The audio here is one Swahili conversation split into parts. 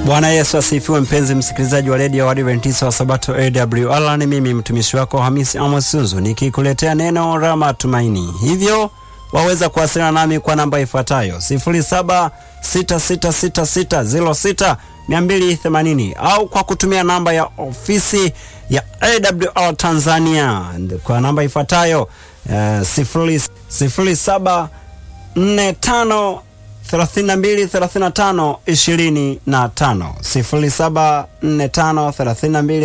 Bwana Yesu asifiwe, mpenzi msikilizaji wa redio wa Adventista wa Sabato AWR. Ni mimi mtumishi wako Hamisi Amos Sunzu nikikuletea neno la matumaini. Hivyo waweza kuwasiliana nami kwa namba ifuatayo 07666606 au kwa kutumia namba ya ofisi ya AWR Tanzania kwa namba ifuatayo uh, 0745 32 35 25 0745 32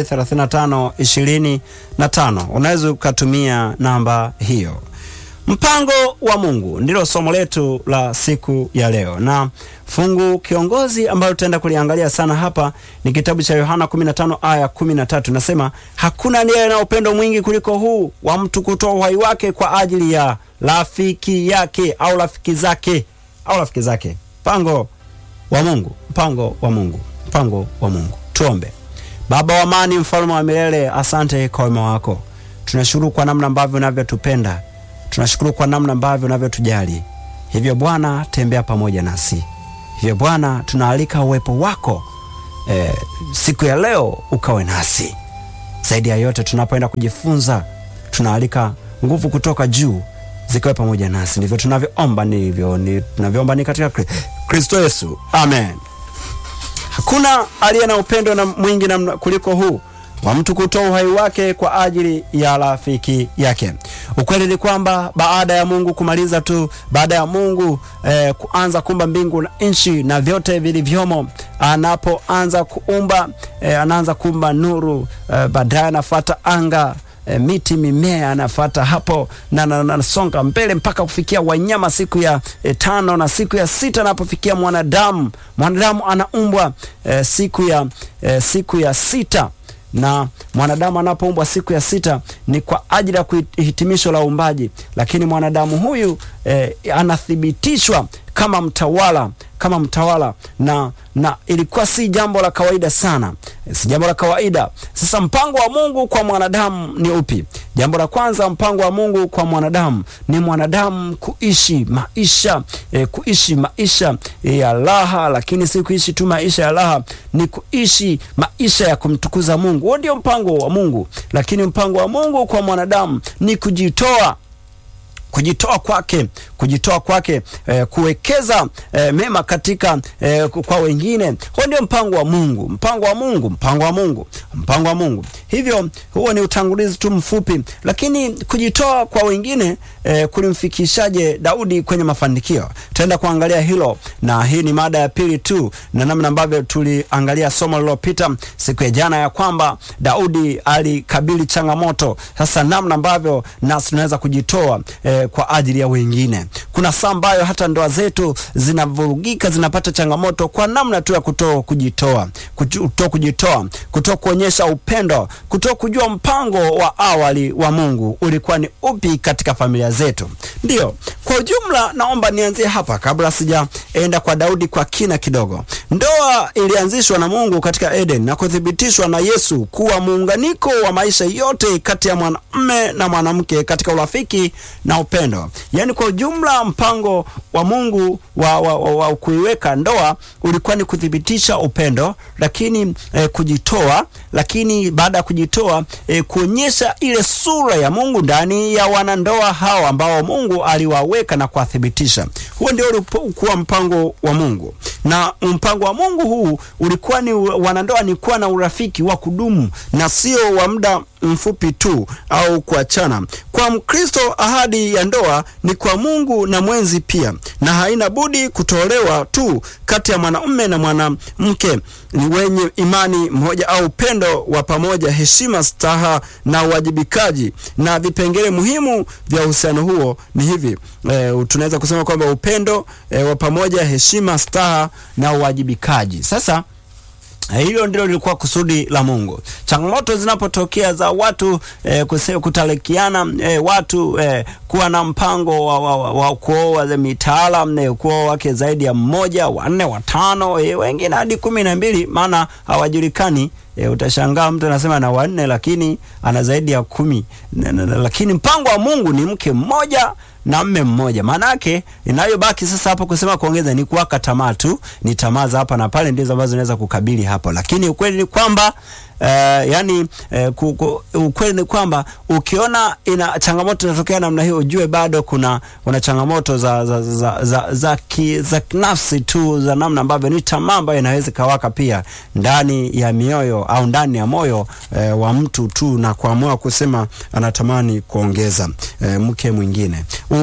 35 25. Unaweza ukatumia namba hiyo. Mpango wa Mungu ndilo somo letu la siku ya leo, na fungu kiongozi ambalo tutaenda kuliangalia sana hapa ni kitabu cha Yohana 15 aya 13. Nasema hakuna aliye na upendo mwingi kuliko huu wa mtu kutoa uhai wake kwa ajili ya rafiki yake au rafiki zake au rafiki zake. Mpango wa Mungu, mpango wa Mungu, mpango wa Mungu. Tuombe. Baba wa amani, mfalme wa milele, asante kwa wema wako. Tunashukuru kwa namna ambavyo unavyotupenda, tunashukuru kwa namna ambavyo unavyotujali. Hivyo Bwana, tembea pamoja nasi. Hivyo Bwana, tunaalika uwepo wako eh, siku ya leo ukawe nasi. Zaidi ya yote, tunapoenda kujifunza, tunaalika nguvu kutoka juu zikawe pamoja nasi. Ndivyo tunavyoomba, ndivyo ni tunavyoomba ni katika Kristo Yesu, amen. Hakuna aliye na upendo na mwingi na kuliko huu wa mtu kutoa uhai wake kwa ajili ya rafiki yake. Ukweli ni kwamba baada ya Mungu kumaliza tu, baada ya Mungu eh, kuanza kuumba mbingu na nchi na vyote vilivyomo, anapoanza kuumba eh, anaanza kuumba nuru eh, baadaye anafuata anga E, miti mimea anafata hapo na nasonga na, na, mbele mpaka kufikia wanyama siku ya e, tano na siku ya sita anapofikia mwanadamu. Mwanadamu anaumbwa e, siku ya e, siku ya sita na mwanadamu anapoumbwa siku ya sita ni kwa ajili ya hitimisho la uumbaji, lakini mwanadamu huyu e, anathibitishwa kama mtawala kama mtawala na na ilikuwa si jambo la kawaida sana, si jambo la kawaida. Sasa mpango wa Mungu kwa mwanadamu ni upi? Jambo la kwanza, mpango wa Mungu kwa mwanadamu ni mwanadamu kuishi maisha e, kuishi maisha e, ya raha, lakini si kuishi tu maisha ya raha, ni kuishi maisha ya kumtukuza Mungu. Huo ndio mpango wa Mungu, lakini mpango wa Mungu kwa mwanadamu ni kujitoa kujitoa kwake kujitoa kwake eh, kuwekeza eh, mema katika eh, kwa wengine. Huo ndio mpango wa Mungu, mpango wa Mungu, mpango wa Mungu, mpango wa Mungu. Hivyo huo ni utangulizi tu mfupi, lakini kujitoa kwa wengine eh, kulimfikishaje Daudi kwenye mafanikio? Tutaenda kuangalia hilo, na hii ni mada ya pili tu, na namna ambavyo tuliangalia somo lililopita siku ya jana, ya kwamba Daudi alikabili changamoto. Sasa namna ambavyo nasi tunaweza kujitoa eh, kwa ajili ya wengine. Kuna saa ambayo hata ndoa zetu zinavurugika, zinapata changamoto kwa namna tu ya kutoa kujitoa, kutoa kujitoa, kutoa kuonyesha upendo, kutoa kujua mpango wa awali wa Mungu ulikuwa ni upi katika familia zetu. Ndiyo, kwa ujumla, naomba nianzie hapa kabla sijaenda kwa Daudi kwa kina kidogo. Ndoa ilianzishwa na Mungu katika Eden na kuthibitishwa na Yesu kuwa muunganiko wa maisha yote kati ya mwanamume na mwanamke katika urafiki na upendo. Yaani, kwa ujumla mpango wa Mungu wa, wa, wa, wa kuiweka ndoa ulikuwa ni kuthibitisha upendo, lakini eh, kujitoa, lakini baada ya kujitoa eh, kuonyesha ile sura ya Mungu ndani ya wanandoa hao ambao Mungu aliwaweka na kuwathibitisha. Huo ndio ulikuwa mpango wa Mungu, na mpango wa Mungu huu ulikuwa ni wanandoa ni kuwa na urafiki wa kudumu na sio wa muda mfupi tu au kuachana. Kwa Mkristo, ahadi ya ndoa ni kwa Mungu na mwenzi pia, na haina budi kutolewa tu kati ya mwanamume na mwanamke ni wenye imani moja au upendo wa pamoja, heshima, staha na uwajibikaji. Na vipengele muhimu vya uhusiano huo ni hivi e, tunaweza kusema kwamba upendo e, wa pamoja, heshima, staha na uwajibikaji. Sasa hilo ndilo lilikuwa kusudi la Mungu. Changamoto zinapotokea za watu eh, kutalikiana eh, watu eh, kuwa na mpango wa, wa, wa, wa kuoa mitaalam eh, kuoa wake zaidi ya mmoja, wanne, watano, eh, wengine hadi kumi na mbili, maana hawajulikani e, utashangaa mtu anasema ana wanne lakini ana zaidi ya kumi na, na, na, lakini mpango wa Mungu ni mke mmoja na mme mmoja. Maana yake inayobaki sasa hapo kusema kuongeza ni kuwaka tamaa tu, ni tamaa za hapa na pale ndizo ambazo zinaweza kukabili hapo, lakini ukweli ni kwamba Uh, yani uh, ku, ku, ukweli ni kwamba ukiona ina changamoto inatokea namna hiyo, ujue bado kuna kuna changamoto za za za, za, za, ki, za nafsi tu za namna ambavyo ni tamaa ambayo inaweza kawaka pia ndani ya mioyo au ndani ya moyo uh, wa mtu tu na kuamua kusema anatamani kuongeza uh, mke mwingine.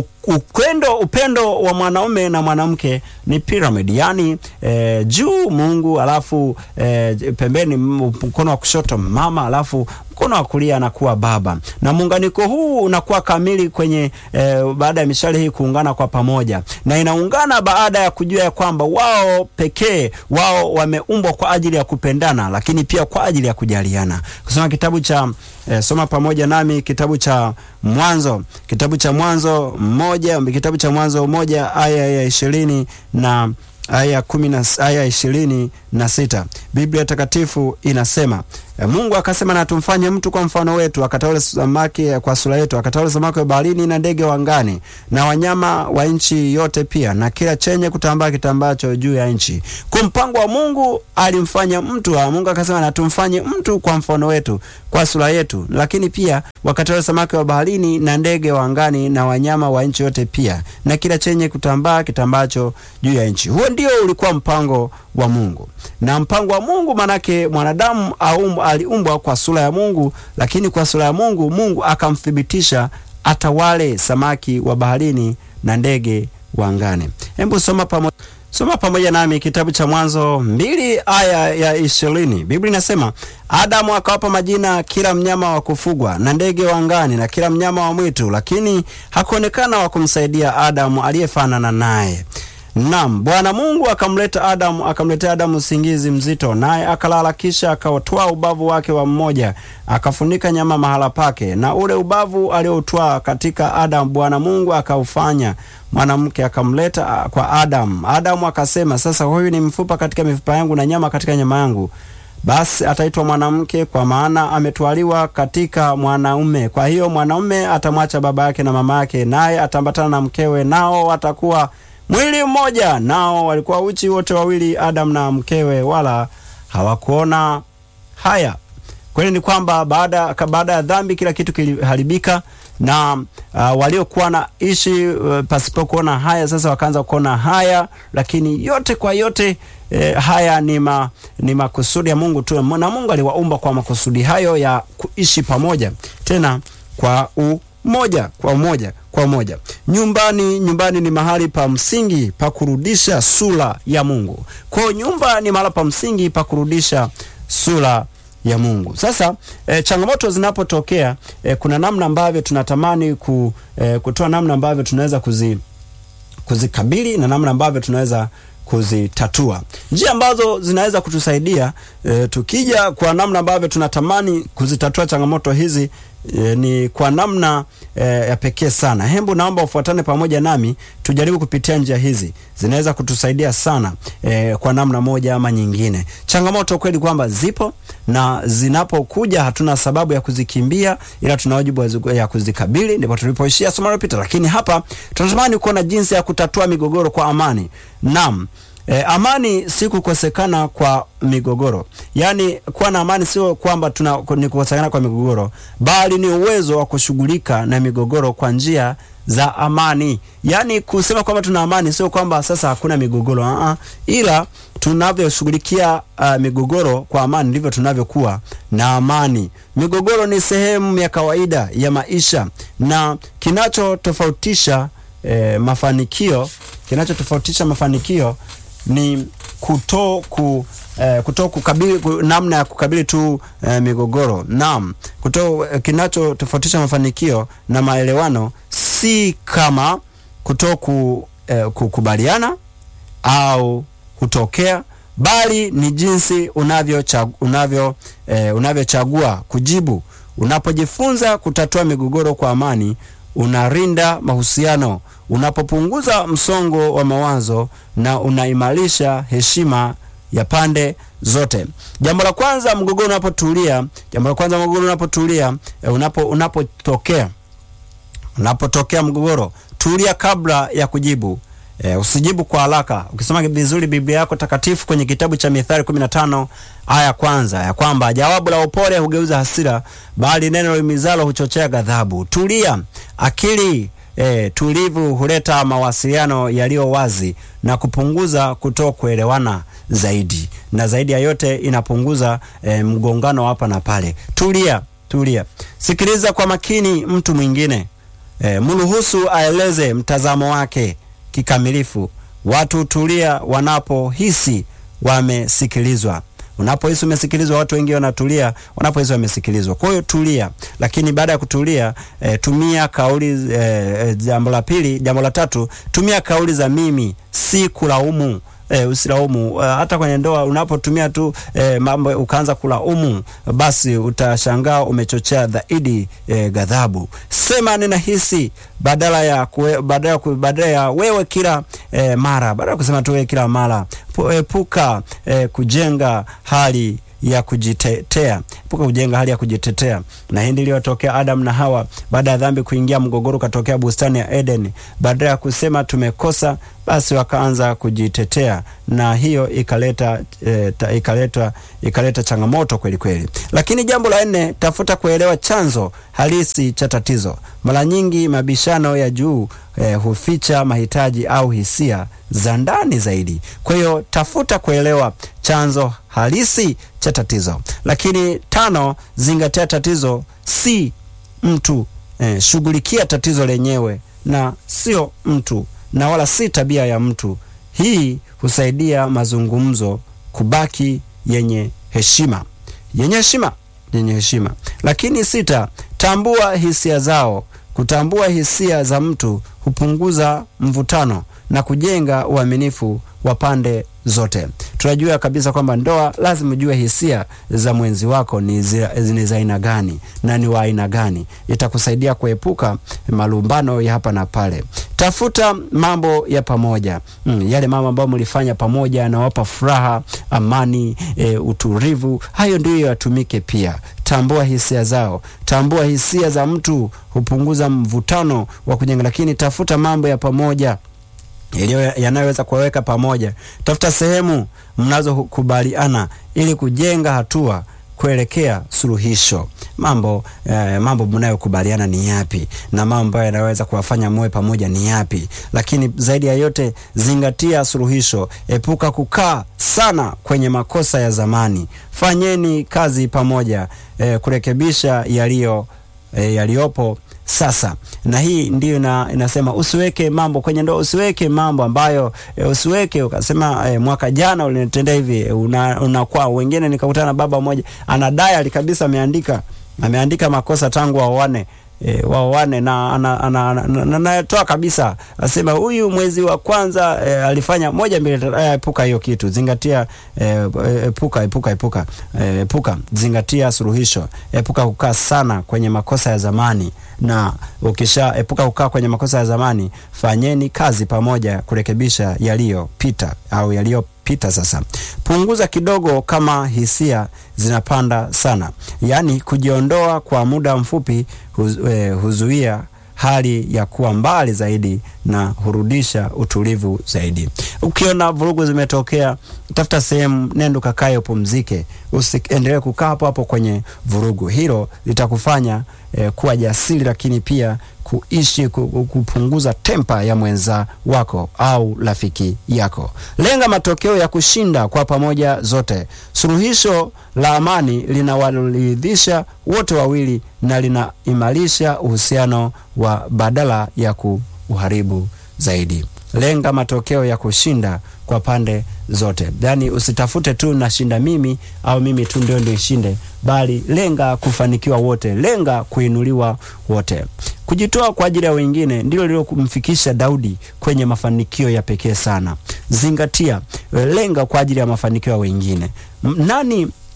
Upendo, upendo wa mwanaume na mwanamke ni pyramid, yani eh, juu Mungu, alafu eh, pembeni mkono wa kushoto mama, alafu mkono wa kulia anakuwa baba, na muunganiko huu unakuwa kamili kwenye eh, baada ya mishale hii kuungana kwa pamoja, na inaungana baada ya kujua ya kwamba wao pekee wao wameumbwa kwa ajili ya kupendana, lakini pia kwa ajili ya kujaliana. Kusoma kitabu cha eh, soma pamoja nami kitabu cha Mwanzo, kitabu cha Mwanzo moja, kitabu cha Mwanzo moja aya ya ishirini na aya kumi na aya ishirini na sita Biblia Takatifu inasema Mungu akasema, na tumfanye mtu kwa mfano wetu, akatawale samaki kwa sura yetu, akatawale samaki wa baharini na ndege wa angani na wanyama wa nchi yote, pia na kila chenye kutambaa kitambacho juu ya nchi. Kwa mpango wa Mungu alimfanya mtu wa Mungu akasema, na tumfanye mtu kwa mfano wetu, kwa sura yetu, lakini pia wakatawale samaki wa baharini na ndege wa angani na wanyama wa nchi yote, pia na kila chenye kutambaa kitambacho juu ya nchi. Huo ndio ulikuwa mpango wa Mungu na mpango wa Mungu manake mwanadamu aum, aliumbwa kwa sura ya Mungu, lakini kwa sura ya Mungu Mungu akamthibitisha atawale samaki wa baharini na ndege wa angani. Hebu soma pamoja soma pamoja nami kitabu cha Mwanzo mbili aya ya ishirini. Biblia inasema Adamu akawapa majina kila mnyama wa kufugwa na ndege wa angani na kila mnyama wa mwitu, lakini hakuonekana wa kumsaidia Adamu aliyefanana naye. Naam, Bwana Mungu akamleta Adamu, akamletea Adamu usingizi mzito, naye akalala. Kisha akautwaa ubavu wake wa mmoja, akafunika nyama mahala pake, na ule ubavu aliotwaa katika Adamu Bwana Mungu akaufanya mwanamke, akamleta kwa Adamu. Adamu akasema, sasa huyu ni mfupa katika mifupa yangu na nyama katika nyama yangu, basi ataitwa mwanamke, kwa maana ametwaliwa katika mwanaume. Kwa hiyo mwanaume atamwacha baba yake na mama yake, naye ataambatana na mkewe, nao watakuwa mwili mmoja. Nao walikuwa uchi wote wawili, Adamu na mkewe, wala hawakuona haya. Kweli ni kwamba baada baada ya dhambi kila kitu kiliharibika, na uh, waliokuwa na ishi uh, pasipo kuona haya sasa wakaanza kuona haya, lakini yote kwa yote eh, haya ni, ma, ni makusudi ya Mungu tu, na Mungu aliwaumba kwa makusudi hayo ya kuishi pamoja tena kwa u moja kwa moja kwa moja. Nyumbani, nyumbani ni mahali pa msingi pa kurudisha sura ya Mungu. Kwa nyumba ni mahali pa msingi pa kurudisha sura ya Mungu. Sasa e, changamoto zinapotokea e, kuna namna ambavyo tunatamani ku, e, kutoa namna ambavyo tunaweza kuzi, kuzikabili na namna ambavyo tunaweza kuzitatua. Njia ambazo zinaweza kutusaidia e, tukija kwa namna ambavyo tunatamani kuzitatua changamoto hizi e, ni kwa namna e, ya pekee sana. Hembu naomba ufuatane pamoja nami tujaribu kupitia njia hizi, zinaweza kutusaidia sana e, kwa namna moja ama nyingine. Changamoto kweli kwamba zipo na zinapokuja hatuna sababu ya kuzikimbia, ila tuna wajibu ya kuzikabili. Ndipo tulipoishia somo lililopita, lakini hapa tunatamani kuona jinsi ya kutatua migogoro kwa amani. Naam. E, amani si kukosekana kwa migogoro. Yaani kuwa na amani sio kwamba tuna ni kukosekana kwa migogoro, bali ni uwezo wa kushughulika na migogoro kwa njia za amani. Yaani kusema kwamba tuna amani sio kwamba sasa hakuna migogoro, uh -uh. Ila tunavyoshughulikia uh, migogoro kwa amani ndivyo tunavyokuwa na amani. Migogoro ni sehemu ya kawaida ya maisha na kinachotofautisha eh, mafanikio kinachotofautisha mafanikio ni kuto ku eh, kuto kukabili ku, namna ya kukabili tu eh, migogoro. Naam, kuto eh, kinachotofautisha mafanikio na maelewano si kama kuto ku, eh, kukubaliana au kutokea, bali ni jinsi unavyochagua unavyo, eh, unavyochagua kujibu. Unapojifunza kutatua migogoro kwa amani, unarinda mahusiano unapopunguza msongo wa mawazo na unaimarisha heshima ya pande zote. Jambo la kwanza, mgogoro unapotulia, jambo la kwanza, mgogoro unapotulia, e, unapo unapotokea unapotokea mgogoro, tulia kabla ya kujibu. E, usijibu kwa haraka. Ukisoma vizuri Biblia yako takatifu kwenye kitabu cha Mithali 15 aya kwanza ya kwamba jawabu la upole hugeuza hasira, bali neno limizalo huchochea ghadhabu. Tulia. Akili e, tulivu huleta mawasiliano yaliyo wazi na kupunguza kutokuelewana zaidi, na zaidi ya yote inapunguza e, mgongano hapa na pale. Tulia, tulia. Sikiliza kwa makini mtu mwingine. E, mruhusu aeleze mtazamo wake kikamilifu. Watu tulia wanapohisi wamesikilizwa. Unapohisi umesikilizwa, watu wengi wanatulia wanapohisi wamesikilizwa. Kwa hiyo tulia, lakini baada ya kutulia e, tumia kauli e, jambo la pili, jambo la tatu, tumia kauli za mimi, si kulaumu. E, usilaumu. Uh, hata kwenye ndoa unapotumia tu e, mambo ukaanza kulaumu, basi utashangaa umechochea zaidi e, ghadhabu. Sema ninahisi badala ya kue, badala, badala ya wewe kila e, mara, badala ya kusema tu wewe kila mara. Epuka e, kujenga hali ya kujitetea, epuka kujenga hali ya kujitetea. Na hii ndio iliyotokea Adam na Hawa baada ya dhambi kuingia, mgogoro katokea bustani ya Eden. Badala ya kusema tumekosa, basi wakaanza kujitetea, na hiyo ikaleta e, ta, ikaleta ikaleta changamoto kweli kweli. Lakini jambo la nne, tafuta kuelewa chanzo halisi cha tatizo. Mara nyingi mabishano ya juu e, huficha mahitaji au hisia za ndani zaidi. Kwa hiyo tafuta kuelewa chanzo halisi cha tatizo. Lakini tano, zingatia tatizo si mtu e, shughulikia tatizo lenyewe na sio mtu na wala si tabia ya mtu. Hii husaidia mazungumzo kubaki yenye heshima, yenye heshima, yenye heshima. Lakini sita, tambua hisia zao. Kutambua hisia za mtu hupunguza mvutano na kujenga uaminifu wa pande zote. Tunajua kabisa kwamba ndoa lazima ujue hisia za mwenzi wako ni za aina gani na ni wa aina gani. Itakusaidia kuepuka malumbano ya hapa na pale. Tafuta mambo ya pamoja mm, yale mambo ambayo mlifanya pamoja yanawapa furaha, amani, e, utulivu. Hayo ndiyo yatumike pia. Tambua hisia zao. Tambua hisia za mtu hupunguza mvutano wa kujenga, lakini tafuta mambo ya pamoja yanayoweza kuwaweka pamoja. Tafuta sehemu mnazokubaliana ili kujenga hatua kuelekea suluhisho. Mambo eh, mambo mnayokubaliana ni yapi, na mambo ambayo yanaweza kuwafanya muwe pamoja ni yapi? Lakini zaidi ya yote, zingatia suluhisho. Epuka kukaa sana kwenye makosa ya zamani. Fanyeni kazi pamoja eh, kurekebisha yaliyo eh, yaliyopo sasa na hii ndiyo na, inasema usiweke mambo kwenye ndoa, usiweke mambo ambayo e, usiweke ukasema e, mwaka jana ulinitendea hivi unakuwa una wengine. Nikakutana na baba mmoja ana diary kabisa, ameandika ameandika makosa tangu waoane E, waoane na anatoa kabisa, asema huyu mwezi wa kwanza e, alifanya moja mbili tatu. Epuka hiyo kitu, zingatia e, epuka epuka epuka e, epuka, zingatia suluhisho. Epuka kukaa sana kwenye makosa ya zamani, na ukisha epuka kukaa kwenye makosa ya zamani, fanyeni kazi pamoja kurekebisha yaliyopita au yaliyo pita sasa. Punguza kidogo kama hisia zinapanda sana, yaani kujiondoa kwa muda mfupi huz, eh, huzuia hali ya kuwa mbali zaidi na hurudisha utulivu zaidi. Ukiona vurugu zimetokea, tafuta sehemu, nenda ukakae, upumzike, usiendelee kukaa hapo hapo kwenye vurugu. Hilo litakufanya eh, kuwa jasiri, lakini pia kuishi kupunguza tempa ya mwenza wako au rafiki yako. Lenga matokeo ya kushinda kwa pamoja zote. Suluhisho la amani linawaridhisha wote wawili na linaimarisha uhusiano wa badala ya kuuharibu zaidi. Lenga matokeo ya kushinda kwa pande zote, yaani usitafute tu nashinda mimi au mimi tu ndio ndio ishinde, bali lenga kufanikiwa wote, lenga kuinuliwa wote. Kujitoa kwa ajili ya wengine ndilo lililomfikisha Daudi kwenye mafanikio ya pekee sana. Zingatia, lenga kwa ajili ya mafanikio ya wengine. Nani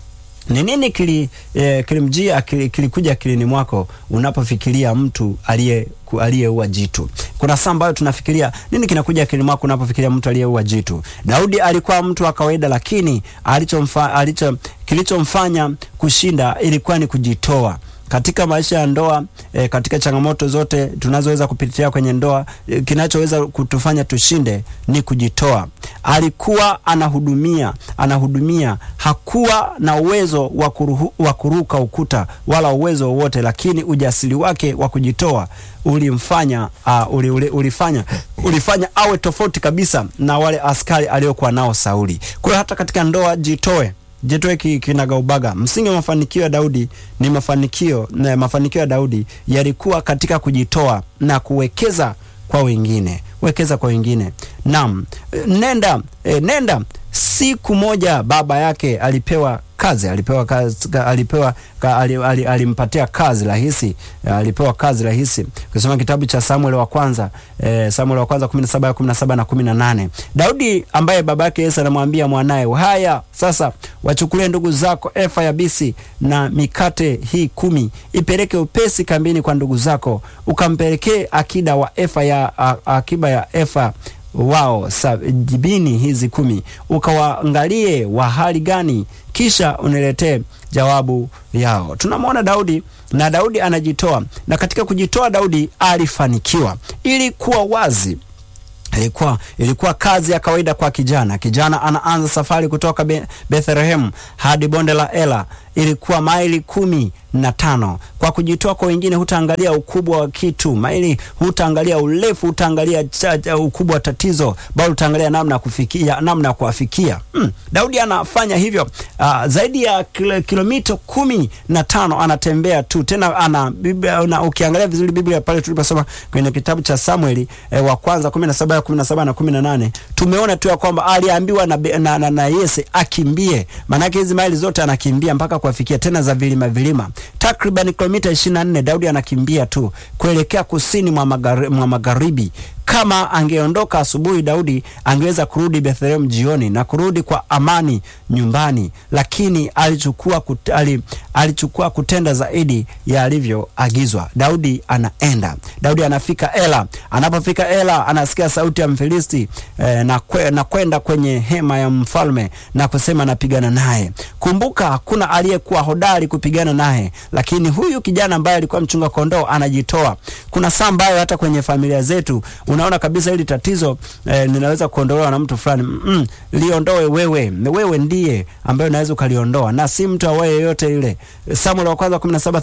ni nini kili, eh, kilimjia kili, kilikuja akilini mwako unapofikiria mtu aliye aliyeua jitu? Kuna saa ambayo tunafikiria nini kinakuja akilini mwako unapofikiria mtu aliyeua jitu? Daudi alikuwa mtu wa kawaida, lakini alichomfa, alicho kilichomfanya kushinda ilikuwa ni kujitoa katika maisha ya ndoa e, katika changamoto zote tunazoweza kupitia kwenye ndoa e, kinachoweza kutufanya tushinde ni kujitoa. Alikuwa anahudumia anahudumia, hakuwa na uwezo wa kuruka ukuta wala uwezo wowote, lakini ujasiri wake wa kujitoa ulimfanya uh, uli, uli, ulifanya ulifanya awe tofauti kabisa na wale askari aliokuwa nao Sauli. Kwa hiyo hata katika ndoa jitoe jitoe kinagaubaga. Msingi wa mafanikio ya Daudi ni mafanikio na mafanikio ya Daudi yalikuwa katika kujitoa na kuwekeza kwa wengine, wekeza kwa wengine. Naam, nenda e, nenda. Siku moja baba yake alipewa kazi alipewa kazi, alipewa ka, al, al, alimpatia kazi rahisi, alipewa kazi rahisi. Ukisoma kitabu cha Samuel wa kwanza eh, Samuel wa kwanza 17 17 na 18, Daudi ambaye baba yake Yese anamwambia mwanaye, haya sasa wachukulie ndugu zako efa ya bisi na mikate hii kumi, ipeleke upesi kambini kwa ndugu zako, ukampelekee akida wa efa ya a, akiba ya efa wao sabini hizi kumi, ukawaangalie wa hali gani, kisha uniletee jawabu yao. Tunamwona Daudi na Daudi anajitoa, na katika kujitoa Daudi alifanikiwa. Ilikuwa wazi ilikuwa ilikuwa kazi ya kawaida kwa kijana. Kijana anaanza safari kutoka Be Bethlehem hadi bonde la Ela, ilikuwa maili kumi na tano. Kwa kujitoa kwa wengine, hutaangalia ukubwa wa kitu maili, hutaangalia urefu, hutaangalia ukubwa wa tatizo, bali utaangalia namna ya kufikia, namna ya kuwafikia. Hmm. Daudi anafanya hivyo uh, zaidi ya kil kilomita kumi na tano anatembea tu tena ana Biblia, na ukiangalia vizuri Biblia pale tuliposoma kwenye kitabu cha Samueli eh, wa kwanza 17 17 na 18 tumeona tu ya kwamba aliambiwa na, na, na, na Yese akimbie, maanake hizi maili zote anakimbia mpaka kuwafikia tena za vilima vilima takriban kilomita 24 Daudi anakimbia tu kuelekea kusini mwa magari, mwa magharibi. Kama angeondoka asubuhi, Daudi angeweza kurudi Bethlehem jioni na kurudi kwa amani nyumbani, lakini alichukua, kut, ali, alichukua kutenda zaidi ya alivyoagizwa. Daudi anaenda, Daudi anafika Ela. Anapofika Ela, anasikia sauti ya Mfilisti eh, na, kwe, na kwenda kwenye hema ya mfalme na kusema napigana naye. Kumbuka hakuna aliyekuwa hodari kupigana naye, lakini huyu kijana ambaye alikuwa mchunga kondoo anajitoa. Kuna saa ambayo hata kwenye familia zetu unaona kabisa hili tatizo eh, linaweza kuondolewa na mtu fulani mm, liondoe wewe. Wewe ndiye ambaye unaweza ukaliondoa na si mtu awaye yoyote yule. Samuel wa kwanza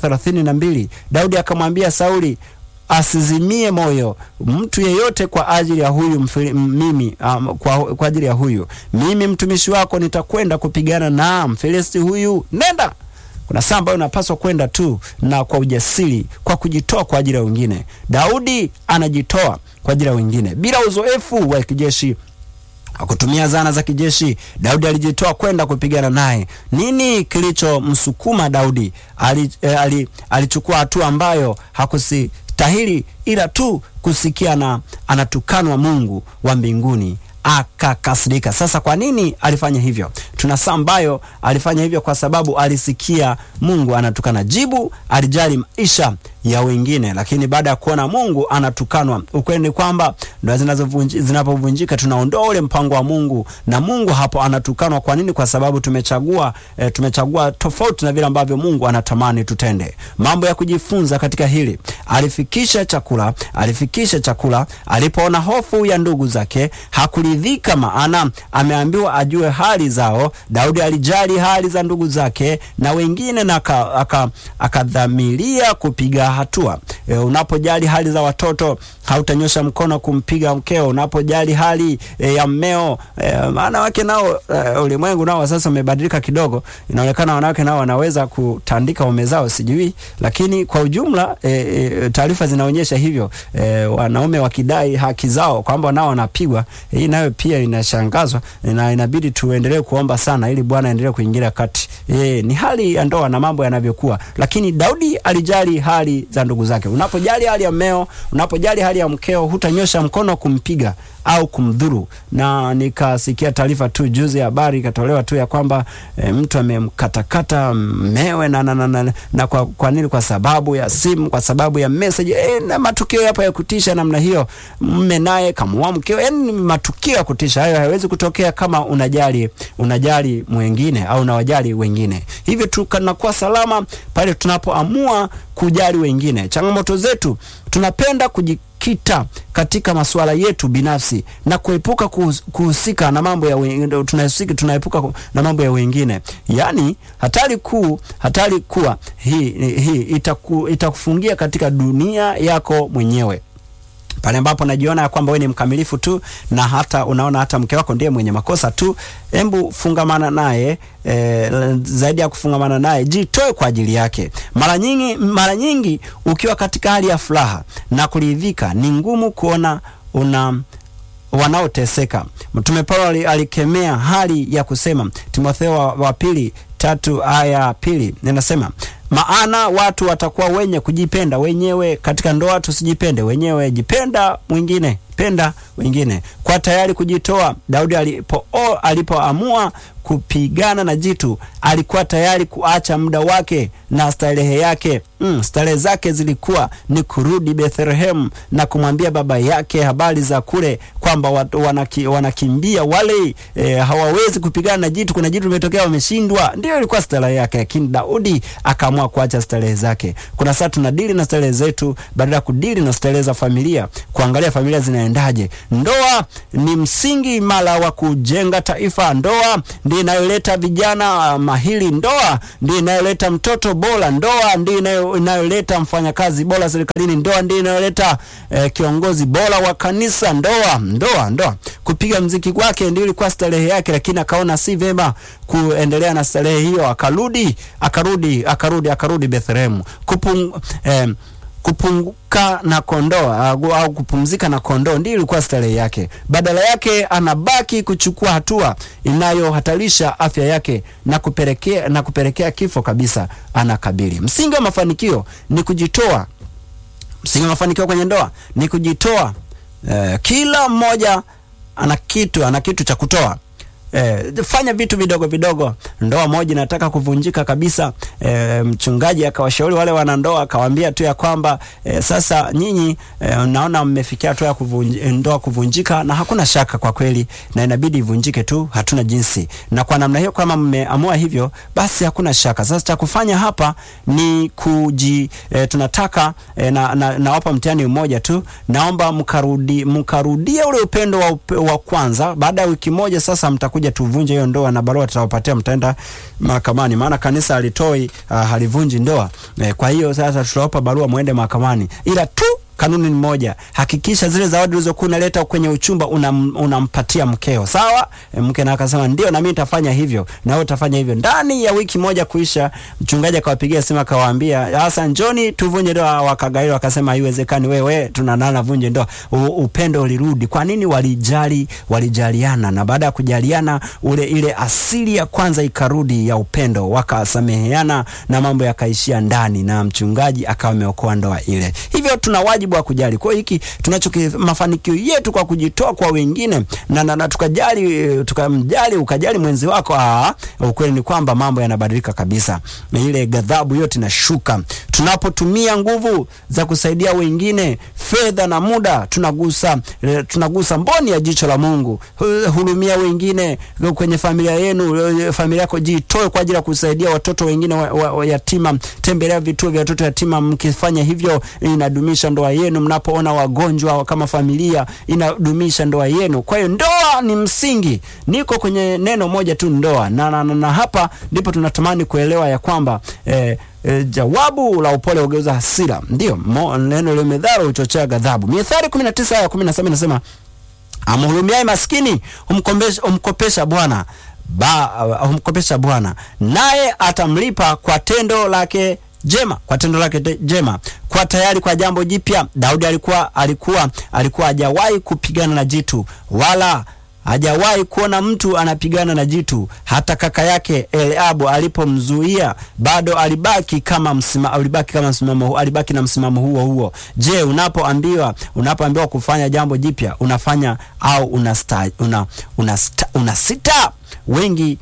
17:32 Daudi akamwambia Sauli asizimie moyo mtu yeyote kwa ajili ya huyu mfili, mimi um, kwa, kwa ajili ya huyu mimi mtumishi wako nitakwenda kupigana na Mfilisti huyu, nenda kuna saa ambayo unapaswa kwenda tu na kwa ujasiri, kwa kujitoa kwa ajili ya wengine. Daudi anajitoa kwa ajili ya wengine bila uzoefu wa kijeshi kutumia zana za kijeshi. Daudi alijitoa kwenda kupigana naye. Nini kilichomsukuma Daudi? Ali, eh, ali, alichukua hatua ambayo hakusitahili ila tu kusikia na anatukanwa Mungu wa mbinguni akakasirika. Sasa kwa nini alifanya hivyo? Tuna saa ambayo alifanya hivyo kwa sababu alisikia Mungu anatukana. Jibu, alijali maisha ya wengine, lakini baada ya kuona Mungu anatukanwa, ukweli ni kwamba ndoa zinapovunjika tunaondoa ule mpango wa Mungu na Mungu hapo anatukanwa. Kwa nini? Kwa sababu tumechagua e, tumechagua tofauti na vile ambavyo Mungu anatamani tutende. Mambo ya kujifunza katika hili, alifikisha chakula, alifikisha chakula. Alipoona hofu ya ndugu zake hakuridhika, maana ameambiwa ajue hali zao. Daudi alijali hali za ndugu zake na wengine na akadhamiria aka kupiga hatua. E, unapojali hali za watoto hautanyosha mkono kumpiga mkeo. Unapojali hali e, ya mmeo e, maana wake nao e, ulimwengu nao sasa umebadilika kidogo. Inaonekana wanawake nao wanaweza kutandika waume zao, sijui, lakini kwa ujumla e, e, taarifa zinaonyesha hivyo e, wanaume wakidai haki zao kwamba nao wanapigwa. Hii e, nayo pia inashangazwa na inabidi tuendelee kuomba sana ili Bwana aendelee kuingilia kati. E, ni hali ya ndoa na mambo yanavyokuwa, lakini Daudi alijali hali hali za ndugu zake. Unapojali hali ya mmeo, unapojali hali ya mkeo, hutanyosha mkono kumpiga au kumdhuru. Na nikasikia taarifa tu juzi, habari ikatolewa tu ya kwamba e, mtu amemkatakata mmewe na, na, na, na, na kwa, kwa nini? Kwa sababu ya simu, kwa sababu ya message e, na matukio yapo ya kutisha namna hiyo. Mme naye kamuua mkeo, yani matukio ya kutisha hayo hayawezi kutokea kama unajali unajali mwingine au unawajali wengine. Hivyo tunakuwa salama pale tunapoamua kujali wengine. Changamoto zetu tunapenda kujikita katika masuala yetu binafsi na kuepuka kuhusika na mambo ya wengine, tunahusika tunaepuka na mambo ya wengine. Yaani hatari kuu, hatari kuwa hii hii itaku, itakufungia katika dunia yako mwenyewe pale ambapo najiona ya kwamba wewe ni mkamilifu tu na hata unaona hata mke wako ndiye mwenye makosa tu, hebu fungamana naye e, zaidi ya kufungamana naye, jitoe kwa ajili yake. Mara nyingi, mara nyingi ukiwa katika hali ya furaha na kuridhika, ni ngumu kuona una wanaoteseka. Mtume Paulo alikemea hali ya kusema, Timotheo wa, wa pili tatu aya pili ninasema maana watu watakuwa wenye kujipenda wenyewe katika ndoa. Tusijipende wenyewe, jipenda mwingine, penda wengine, kwa tayari kujitoa. Daudi alipo alipoamua kupigana na jitu, alikuwa tayari kuacha muda wake na starehe yake. Mm, starehe zake zilikuwa ni kurudi Bethlehem na kumwambia baba yake habari za kule kwamba wanaki, wanakimbia wale e, hawawezi kupigana na jitu, kuna jitu limetokea, wameshindwa. Ndio ilikuwa starehe yake, lakini Daudi akaamua kuacha starehe zake. Kuna saa tunadili na starehe zetu badala ya kudili na starehe za familia, kuangalia familia zinaendaje. Ndoa ni msingi imara wa kujenga taifa. Ndoa ndio inayoleta vijana mahiri. Ndoa ndio inayoleta mtoto bora. Ndoa ndio inayoleta mfanyakazi bora serikalini. Ndoa ndio inayoleta eh, kiongozi bora wa kanisa. Ndoa, ndoa, ndoa. Kupiga mziki kwake ndio ilikuwa starehe yake, lakini akaona si vema kuendelea na starehe hiyo, akarudi akarudi akarudi akarudi Bethlehem kupung eh, kupunguka na kondoo au kupumzika na kondoo ndio ilikuwa starehe yake. Badala yake anabaki kuchukua hatua inayohatarisha afya yake na kupelekea na kupelekea kifo kabisa. Anakabili. Msingi wa mafanikio ni kujitoa. Msingi wa mafanikio kwenye ndoa ni kujitoa. Eh, kila mmoja ana kitu ana kitu cha kutoa. Eh, fanya vitu vidogo vidogo. Ndoa moja inataka kuvunjika kabisa. Eh, mchungaji akawashauri wale wanandoa akawaambia tu ya kwamba eh, sasa nyinyi eh, naona mmefikia hatua ya kuvunj, ndoa kuvunjika, na hakuna shaka kwa kweli, na inabidi ivunjike tu, hatuna jinsi. Na kwa namna hiyo, kama mmeamua hivyo, basi hakuna shaka. Sasa cha kufanya hapa ni kuji eh, tunataka eh, na, na, nawapa mtihani mmoja tu, naomba mkarudi mkarudie ule upendo wa, upe, wa kwanza. Baada ya wiki moja sasa mtakuja tuvunje hiyo ndoa na barua tutawapatia, mtaenda mahakamani, maana kanisa halitoi uh, halivunji ndoa eh. Kwa hiyo sasa tutawapa barua muende mahakamani, ila tu kanuni ni moja, hakikisha zile zawadi ulizokuwa unaleta kwenye uchumba unam, unampatia mkeo, sawa? E, mke na akasema ndio, na mimi nitafanya hivyo, na wewe utafanya hivyo. Ndani ya wiki moja kuisha, mchungaji akawapigia simu akawaambia, sasa njoni tuvunje ndoa. Wakagairi wakasema haiwezekani, wewe tunanana vunje ndoa. U, upendo ulirudi. Kwa nini? Walijali, walijaliana, na baada ya kujaliana ule ile asili ya kwanza ikarudi ya upendo, wakasameheana na mambo yakaishia ndani, na mchungaji akawa ameokoa ndoa ile. Hivyo tuna wajibu wa kujali. Kwa hiyo hiki tunacho mafanikio yetu kwa kujitoa kwa wengine na, na, na tukajali tukamjali ukajali mwenzi wako. Aa, ukweli ni kwamba mambo yanabadilika kabisa, na ile ghadhabu yote inashuka tunapotumia nguvu za kusaidia wengine, fedha na muda. Tunagusa tunagusa mboni ya jicho la Mungu. Hurumia wengine kwenye familia yenu, familia yako, jitoe kwa ajili ya kusaidia watoto wengine wa, wa, wa yatima. Tembelea vituo vya watoto yatima. Mkifanya hivyo inadumisha ndoa yenu. Mnapoona wagonjwa kama familia, inadumisha ndoa yenu. Kwa hiyo ndoa ni msingi. Niko kwenye neno moja tu, ndoa na, na, na, na hapa ndipo tunatamani kuelewa ya kwamba eh, E, jawabu la upole hugeuza hasira. Ndio neno la methali huchochea ghadhabu. Mithali 19 aya 17 inasema, amhurumiaye maskini humkopesha, humkopesha Bwana ba humkopesha Bwana, naye atamlipa kwa tendo lake jema, kwa tendo lake jema. Kwa tayari kwa jambo jipya. Daudi alikuwa alikuwa alikuwa hajawahi kupigana na jitu wala hajawahi kuona mtu anapigana na jitu. Hata kaka yake Eliabu alipomzuia bado alibaki kama msima, alibaki kama msimamo, alibaki na msimamo huo huo. Je, unapoambiwa unapoambiwa kufanya jambo jipya unafanya au una, una, una, una sita? Wengi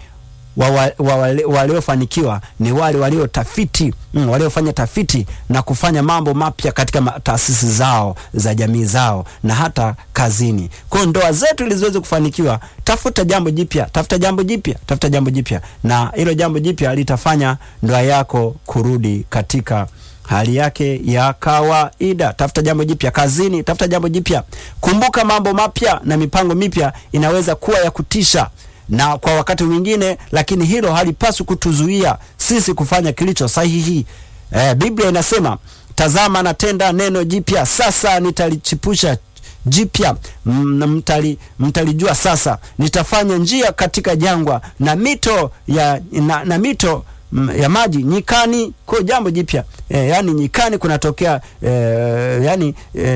waliofanikiwa wa, wa, ni wale waliotafiti mm, waliofanya tafiti na kufanya mambo mapya katika taasisi zao za jamii zao na hata kazini. Kwa hiyo ndoa zetu ili ziweze kufanikiwa, tafuta jambo jipya, tafuta jambo jipya, tafuta jambo jipya, na hilo jambo jipya litafanya ndoa yako kurudi katika hali yake ya kawaida. Tafuta jambo jipya kazini, tafuta jambo jipya. Kumbuka mambo mapya na mipango mipya inaweza kuwa ya kutisha na kwa wakati mwingine, lakini hilo halipaswi kutuzuia sisi kufanya kilicho sahihi. Eh, Biblia inasema tazama, natenda neno jipya, sasa nitalichipusha jipya, mtali, mtalijua sasa. Nitafanya njia katika jangwa na mito ya, na, na mito ya maji nyikani. Kwa jambo jipya e, yani nyikani kunatokea e, yani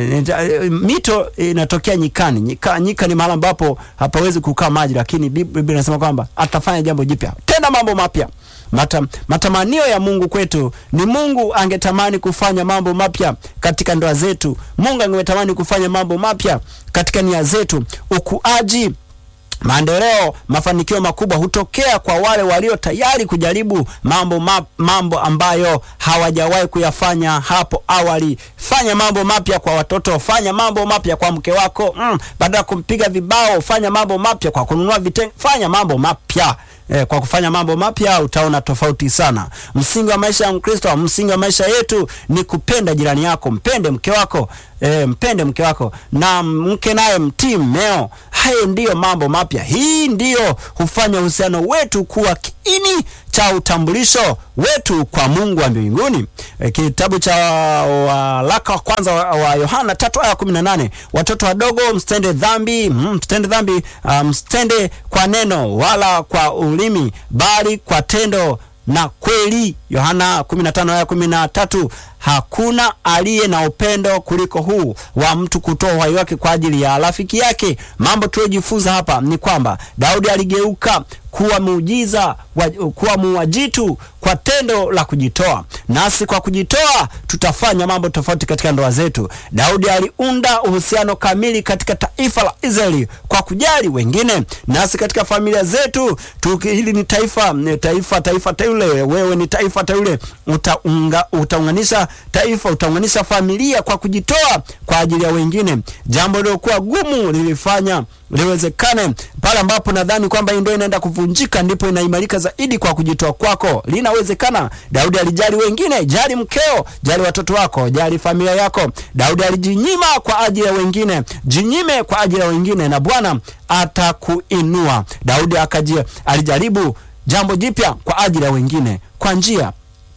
e, mito inatokea nyikani. Nyika, nyika ni mahali ambapo hapawezi kukaa maji, lakini Biblia inasema kwamba atafanya jambo jipya, tena mambo mapya. Mata, matamanio ya Mungu kwetu ni Mungu angetamani kufanya mambo mapya katika ndoa zetu. Mungu angetamani kufanya mambo mapya katika nia zetu. Ukuaji maendeleo, mafanikio makubwa hutokea kwa wale walio tayari kujaribu mambo ma, mambo ambayo hawajawahi kuyafanya hapo awali. Fanya mambo mapya kwa watoto, fanya mambo mapya kwa mke wako mm, badala ya kumpiga vibao, fanya mambo mapya kwa kununua vitenge, fanya mambo mapya. Eh, kwa kufanya mambo mapya utaona tofauti sana. Msingi wa maisha ya Mkristo, msingi wa maisha yetu ni kupenda jirani yako, mpende mke wako eh, mpende mke wako na mke naye mtii mmeo. Hayo ndiyo mambo mapya. Hii ndiyo hufanya uhusiano wetu kuwa kiini cha utambulisho wetu kwa Mungu wa mbinguni. E, kitabu cha waraka wa kwanza wa Yohana tatu aya kumi na nane watoto wadogo msitende dhambi, msitende dhambi, msitende um, kwa neno wala kwa ulimi, bali kwa tendo na kweli. Yohana 15 aya 13. Hakuna aliye na upendo kuliko huu wa mtu kutoa uhai wake kwa ajili ya rafiki yake. Mambo tuliyojifunza hapa ni kwamba Daudi aligeuka kuwa muujiza wa, kuwa muuajitu kwa tendo la kujitoa. Nasi kwa kujitoa tutafanya mambo tofauti katika ndoa zetu. Daudi aliunda uhusiano kamili katika taifa la Israeli kwa kujali wengine. Nasi katika familia zetu tu, hili ni taifa taifa taifa teule, wewe ni taifa teule, utaunga, utaunganisha taifa, utaunganisha familia kwa kujitoa kwa ajili ya wengine. Jambo lilokuwa gumu lilifanya liwezekane pale ambapo nadhani kwamba hii ndoa inaenda kuvunjika, ndipo inaimarika zaidi kwa kujitoa kwako. Linawezekana. Daudi alijali wengine. Jali mkeo, jali watoto wako, jali familia yako. Daudi alijinyima kwa ajili ya wengine. Jinyime kwa ajili ya wengine na Bwana atakuinua. Daudi akaji alijaribu jambo jipya kwa ajili ya wengine kwa njia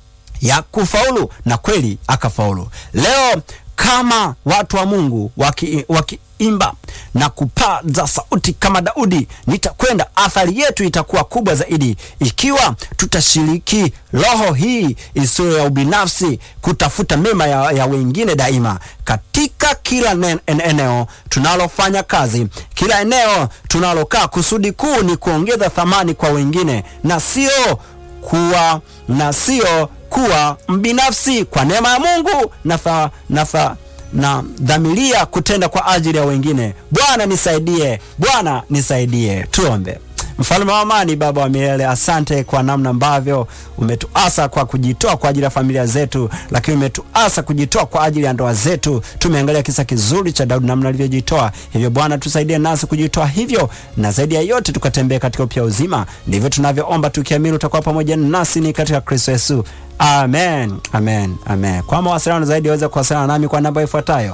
ya kufaulu na kweli akafaulu. Leo kama watu wa Mungu waki, waki imba na kupaza sauti kama Daudi, nitakwenda. Athari yetu itakuwa kubwa zaidi ikiwa tutashiriki roho hii isiyo ya ubinafsi, kutafuta mema ya, ya wengine daima katika kila eneo tunalofanya kazi, kila eneo tunalokaa. Kusudi kuu ni kuongeza thamani kwa wengine na sio kuwa na sio kuwa mbinafsi. Kwa neema ya Mungu na tha, na tha, na dhamiria kutenda kwa ajili ya wengine. Bwana nisaidie, Bwana nisaidie. Tuombe. Mfalme wa amani, Baba wa milele, asante kwa namna ambavyo umetuasa kwa kujitoa kwa ajili ya familia zetu, lakini umetuasa kujitoa kwa ajili ya ndoa zetu. Tumeangalia kisa kizuri cha Daudi, namna alivyojitoa. Hivyo Bwana tusaidie nasi kujitoa hivyo, na zaidi ya yote tukatembea katika upya uzima. Ndivyo tunavyoomba tukiamini utakuwa pamoja nasi ni katika Kristo Yesu. Amen, amen, amen. Kwa mawasiliano zaidi waweza kuwasiliana nami kwa namba ifuatayo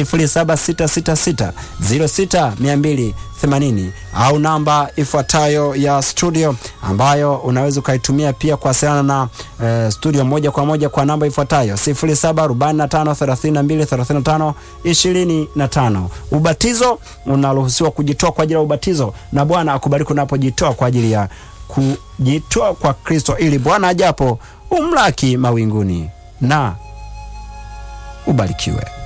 0766606280 au namba ifuatayo ya studio ambayo unaweza ukaitumia pia kuwasiliana na uh, studio moja kwa moja kwa namba ifuatayo 0745323525. Ubatizo unaruhusiwa kujitoa kwa ajili ya ubatizo, na Bwana akubariki unapojitoa kwa ajili ya kujitoa kwa Kristo, ili Bwana ajapo umlaki mawinguni na ubarikiwe.